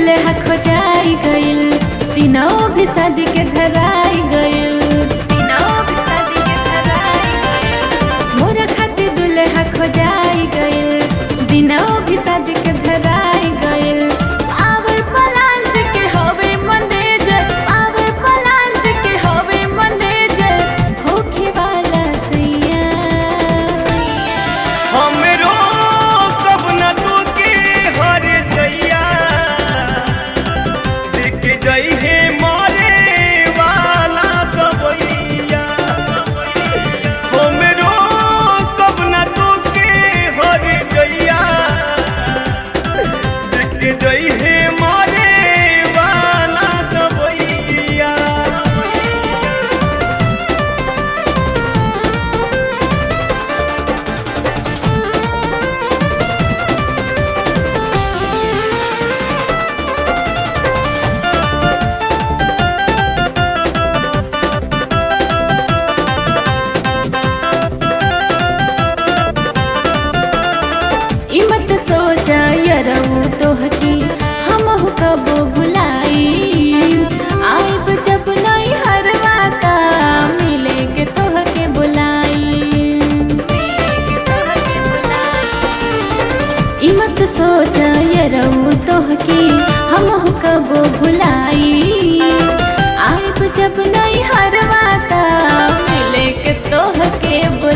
दुल्हा खोजाई गइल दिनों भी शादी के धराई गइल दिनों भी शादी के धराई गइल मोरा खातिर दुल्हा खोजाई गइल दिनों भी शादी के धराई गइल आवर पलांट के होवे मैनेजर आवर पलांट के होवे मैनेजर होखे वाला सैया हमरो कब न तू के हर जइया देख जई हे मारे वाला कबैया हमरो कब न तू के हर जइया देख जई हे मारे वाला कबैया ई मत सोचा यरऊ तोहकी हमहु कबो भुलाई आइब जब नहीं हरवाता मिले के तोहके बुलाई ई मत सोचा यरऊ तोहकी हमहु कबो भुलाई आइब जब नहीं हरवाता मिले के तोहके बुलाई